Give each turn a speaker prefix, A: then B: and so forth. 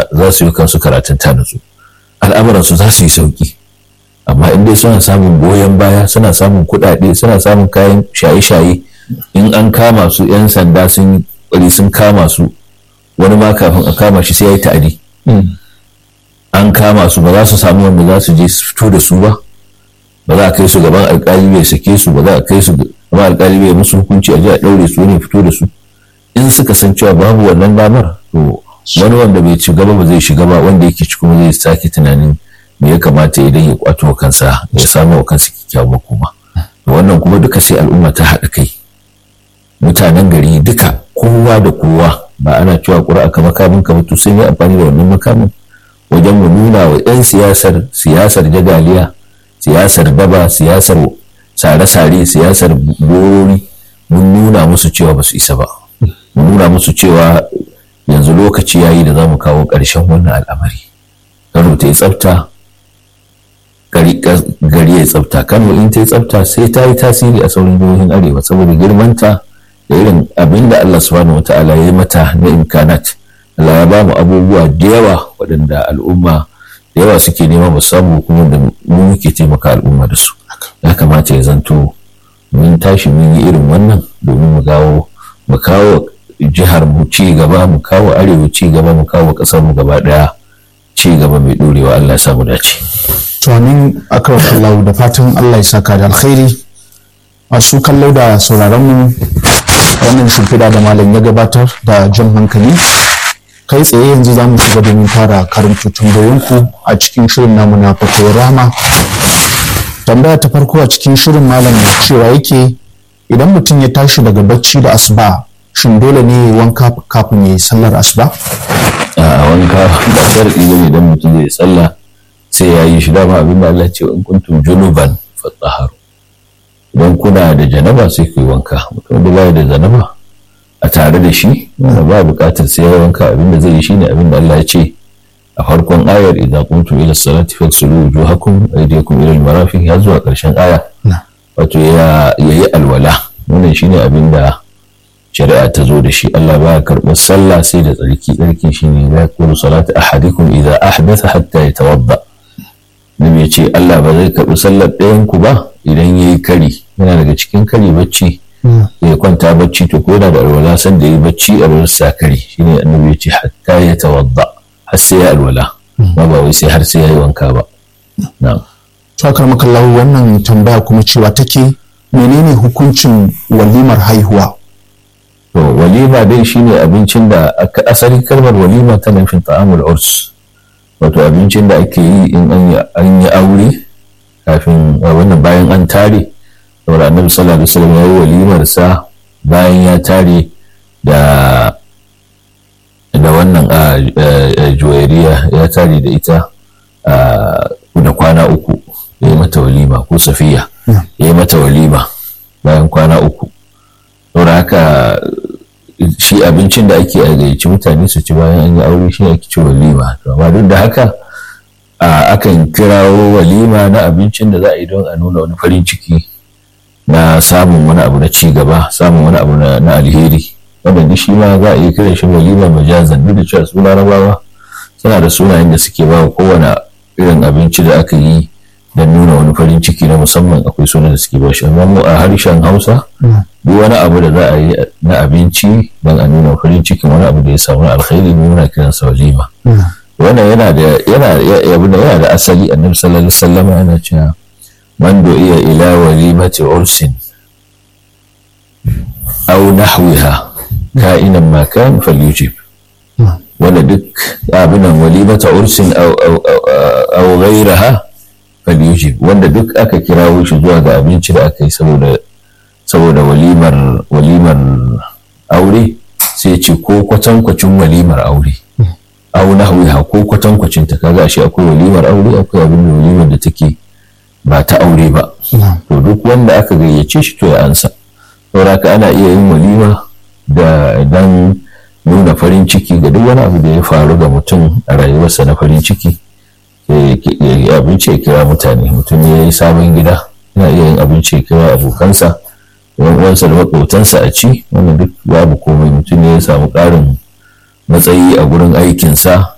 A: za su yi kansu karatun ta nutsu al'amuransu za su yi sauki amma in dai suna samun goyon baya suna samun kuɗaɗe suna samun kayan shaye-shaye in an kama su 'yan sanda sun yi sun kama su wani ma kafin a kama shi sai ya yi ta'adi an kama su ba za su samu wanda za su je su fito da su ba ba za a kai su gaban alkali bai sake su ba za a kai su gaban alkali bai musu hukunci a je a ɗaure su ne fito da su in suka san cewa babu wannan damar to wani wanda bai ci gaba ba zai shiga ba wanda yake ci kuma zai sake tunanin me ya kamata idan ya kwato kansa ya samu wa kansa kyakkyawan makoma wannan kuma duka sai al'umma ta haɗa kai mutanen gari duka kowa da kowa ba ana cewa ƙura'a ka makamin ka to sun yi amfani da wannan makamin wajen mu nuna wa 'yan siyasar siyasar jagaliya siyasar daba siyasar sare-sare siyasar borori mun nuna musu cewa ba su isa ba mun nuna musu cewa yanzu lokaci yayi da za mu kawo ƙarshen wannan al'amari kano ta yi tsafta gari ya tsafta kano in ta yi tsafta sai ta yi tasiri a sauran jihohin arewa saboda girmanta da irin abin da Allah subhanahu wata'ala ya yi mata na imkanat Allah ya ba mu abubuwa da yawa waɗanda al'umma da yawa suke nema mu samu kuma da mu muke taimaka al'umma da su ya kamata ya zanto mun tashi mun yi irin wannan domin mu gawo mu kawo jihar mu ci gaba mu kawo arewa ci gaba mu kawo ƙasar mu gaba ɗaya ci gaba mai ɗorewa Allah ya samu dace.
B: to amin akram Allah da fatan Allah ya saka da alkhairi masu kallo da sauraron mu wannan shimfiɗa da malam ya gabatar da jan hankali kai tsaye yanzu za mu shiga domin fara karanto tambayoyinku a cikin shirin namu na fatowar rama tambaya ta farko a cikin shirin malam cewa yake idan mutum ya tashi daga bacci da asuba shin dole ne ya wanka kafin ya yi sallar asuba
A: a wanka ba sharɗi ne idan mutum zai sallah sai ya yi shi dama abin da Allah ce in kuntum junuban fatahharu idan kuna da janaba sai ku yi wanka mutum da bai da janaba a tare da shi wanda ba buƙatar sai ya wanka abin da zai yi shine abin da Allah ya ce a farkon ayar idan kuntum ila salati faghsilu wujuhakum aydiyakum ila al-marafiq ya zuwa ƙarshen aya wato ya yi alwala wannan shine abin da shari'a ta zo da shi Allah baya karɓar sallah sai da tsarki tsarki shine la yakunu salatu ahadikum idza ahdatha hatta yatawadda Nabi ya ce Allah ba zai karɓi sallar ɗayan ku ba idan ya yi kari yana daga cikin kari bacci ya kwanta bacci to ko yana da alwala san da yi bacci a wurin sa kari shine annabi ya ce hatta ya tawadda har sai ya alwala ba ba wai sai har sai ya yi wanka ba na'am
B: to akar makallahu wannan tambaya kuma cewa take menene hukuncin walimar haihuwa
A: to walima dai shine abincin da asalin kalmar walima tana nufin ta'amul urs wato abincin da ake yi in an yi aure kafin wannan bayan an tare saboda annabi sallallahu alaihi wasallam ya yi walimar sa bayan ya tare da da wannan a juwairiya ya tare da ita da kwana uku ya yi mata walima ko safiya ya yi mata walima bayan kwana uku saboda haka shi abincin da ake a gayyaci mutane su ci bayan an yi aure shi ake ci walima to amma duk da haka akan kirawo walima na abincin da za a yi don a nuna wani farin ciki na samun wani abu na ci gaba samun wani abu na alheri wanda shi ma za a yi kiran shi walima majazan duk da cewa suna rabawa suna da sunayen da suke ba kowane irin abinci da aka yi don nuna wani farin ciki na musamman akwai sunan da suke ba shi amma mu a harshen hausa duk wani abu da za a yi na abinci don a nuna farin cikin wani abu da ya samu alkhairi ne muna kiran sa walima wannan yana da yana yana da asali annabi sallallahu alaihi wasallam yana cewa man iya ila walimati ursin aw nahwiha ka'inan ma kan falyujib wanda duk abinan walimata ursin aw ghayraha falyujib wanda duk aka kirawo shi zuwa ga abinci da aka yi saboda saboda walimar walimar aure sai ce ko kwatankwacin walimar aure au nahwiha ko kwatankwacin ta kaga shi akwai walimar aure akwai abin da walimar da take ba ta aure ba to duk wanda aka gayyace shi to ya ansa saboda ana iya yin walima da dan nuna farin ciki ga duk wani abu da ya faru ga mutum a rayuwarsa na farin ciki ya abinci ya kira mutane mutum ya yi sabon gida yana iya yin abinci ya kira abokansa yan uwansa da maƙotansa a ci wannan duk babu komai mutum ya samu ƙarin matsayi a gurin aikinsa